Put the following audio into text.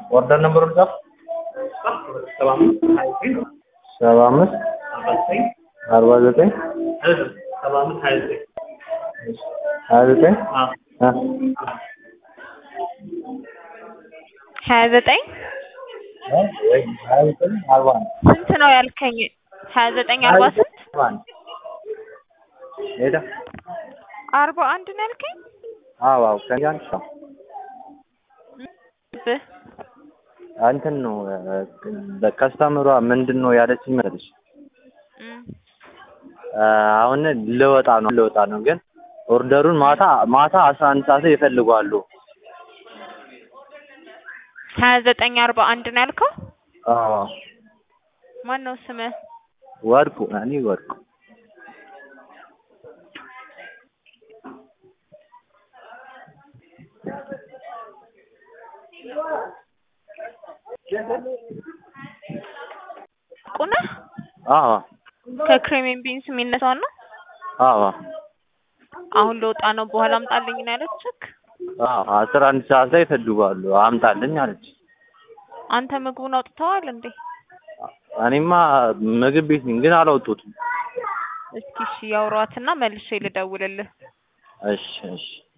ኦርደር ነምበሩን ጻፍ። ሰባ አምስት ሀያ ዘጠኝ ሰባ አምስት አርባ ዘጠኝ አርባ ዘጠኝ ሰባ አምስት ሀያ ዘጠኝ ሀያ ዘጠኝ አዎ እ ሀያ ዘጠኝ እ ወይ ሀያ ዘጠኝ አርባ አንድ ስንት ነው ያልከኝ? ሀያ ዘጠኝ አርባ ስንት አርባ አንድ ሄዳ አርባ አንድ ነው ያልከኝ? አዎ አዎ ከእኔ አንድ ሰው ብህ እንትን ነው ከስተምሯ ምንድን ነው ያለችኝ መሰለሽ እም፣ አሁን ልወጣ ነው ልወጣ ነው ግን ኦርደሩን ማታ ማታ አስራ አንድ ሰዓት ላይ ይፈልጓሉ። ሀያ ዘጠኝ አርባ አንድ ነው ያልከው? አዎ ማን ነው ስምህ? ወርቁ እኔ ወርቁ ቁና አዎ ከክሬሚን ቢንስ የሚነሳው ነው። አዎ አሁን ልወጣ ነው በኋላ አምጣልኝ ነው ያለችክ? አዎ አስራ አንድ ሰዓት ላይ ይፈልጓሉ አምጣልኝ አለች። አንተ ምግቡን አውጥተዋል እንዴ? እኔማ ምግብ ቤት ነኝ ግን አላወጡትም። እስኪ እሺ ያውሯትና መልሼ ልደውልልህ። እሺ እሺ